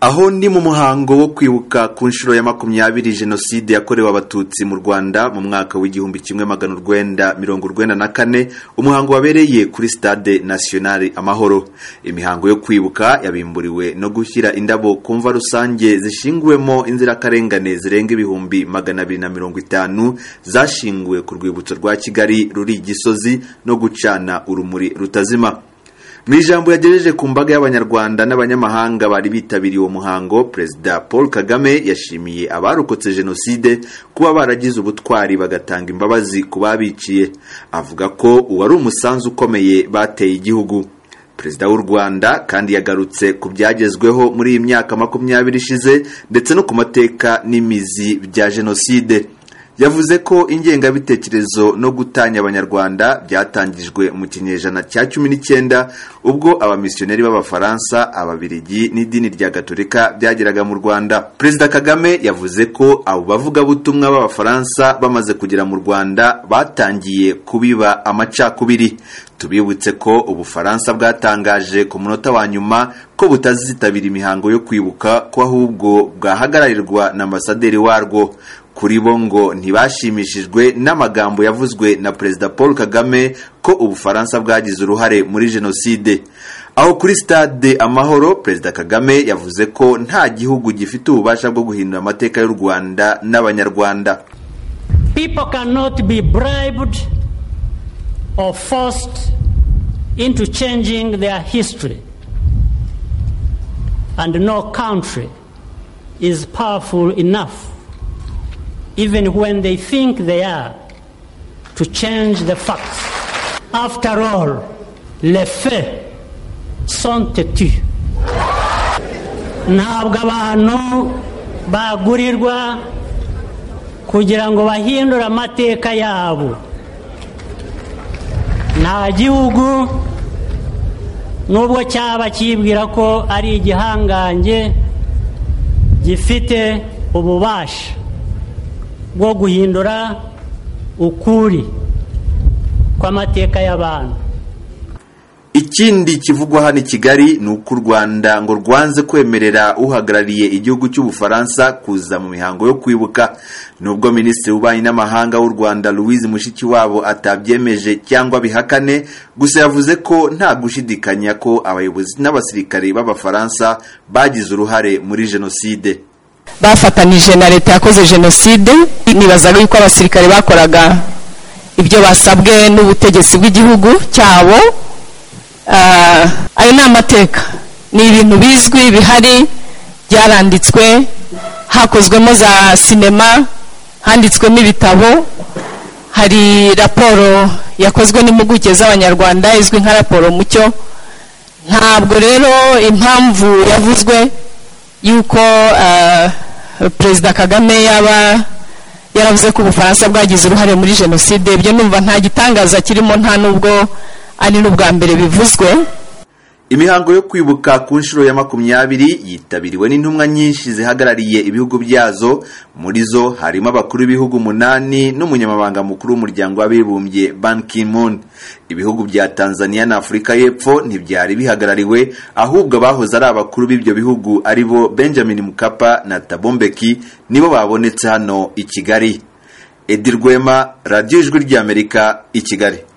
aho ni mu muhango wo kwibuka ku nshuro ya makumyabiri jenoside yakorewe abatutsi mu rwanda mu mwaka w'igihumbi kimwe magana urwenda mirongo urwenda na kane umuhango wabereye kuri stade nationale amahoro imihango yo kwibuka yabimburiwe no gushyira indabo ku mva rusange zishinguwemo inzirakarengane zirenga ibihumbi magana abiri na mirongo itanu zashinguwe ku rwibutso rwa kigali ruri gisozi no gucana urumuri rutazima mu ijambo yagejeje ku mbaga y'abanyarwanda n'abanyamahanga bari bitabiriye uwo muhango perezida paul kagame yashimiye abarokotse jenoside kuba baragize ubutwari bagatanga imbabazi ku babiciye avuga ko uwo ari umusanzu ukomeye bateye igihugu perezida w'u rwanda kandi yagarutse ku byagezweho muri iyi myaka makumyabiri ishize ndetse no ku mateka n'imizi bya jenoside yavuze ko ingengabitekerezo no gutanya abanyarwanda byatangijwe mu kinyejana cya cumi n'icyenda ubwo abamisiyoneri b'abafaransa ababirigi n'idini rya gatorika byageraga mu rwanda perezida kagame yavuze ko abo bavugabutumwa b'abafaransa bamaze kugera mu rwanda batangiye kubiba amacakubiri tubibutse ko ubufaransa bwatangaje ku munota wa nyuma ko butazitabira imihango yo kwibuka ko ahubwo bwahagararirwa na ambasaderi warwo kuri bo ngo ntibashimishijwe n'amagambo yavuzwe na perezida paul kagame ko ubufaransa bwagize uruhare muri jenoside aho kuri stade amahoro perezida kagame yavuze ko nta gihugu gifite ububasha bwo guhindura amateka y'u rwanda n'abanyarwanda people cannot be bribed or forced into changing their history and no country is powerful enough even when they think they are, to change the facts. After all, les faits sont têtus. ntabwo abantu bagurirwa kugira ngo bahindure amateka yabo nta gihugu nubwo cyaba kibwira ko ari igihangange gifite ububasha bwo guhindura ukuri kw'amateka y'abantu ikindi kivugwa hano i kigali ni uko u rwanda ngo rwanze kwemerera uhagarariye igihugu cy'ubufaransa kuza mu mihango yo kwibuka nubwo minisitiri w'ububanyi n'amahanga w'u rwanda louise mushikiwabo atabyemeje cyangwa bihakane gusa yavuze ko nta gushidikanya ko abayobozi n'abasirikare b'abafaransa bagize uruhare muri jenoside bafatanije na leta yakoze jenoside nibazaga yuko abasirikare bakoraga ibyo basabwe n'ubutegetsi bw'igihugu cyabo ayo ni amateka ni ibintu bizwi bihari byaranditswe hakozwemo za sinema handitswemo ibitabo hari raporo yakozwe n'impuguke z'abanyarwanda izwi nka raporo mucyo ntabwo rero impamvu yavuzwe yuko perezida kagame yaba yaravuze ko ubufaransa bwagize uruhare muri jenoside ibyo numva nta gitangaza kirimo nta nubwo ari n'ubwa mbere bivuzwe imihango yo kwibuka ku nshuro ya makumyabiri yitabiriwe n'intumwa nyinshi zihagarariye ibihugu byazo muri zo harimo abakuru b'ibihugu umunani n'umunyamabanga mukuru w'umuryango w'abibumbye ban ki-moon ibihugu bya tanzania na afurika y'epfo ntibyari bihagarariwe ahubwo abahoze ari abakuru b'ibyo bihugu ari bo benjamin mukapa na tabombeki nibo babonetse hano i kigali edi rwema radiyo ijwi ry'amerika i kigali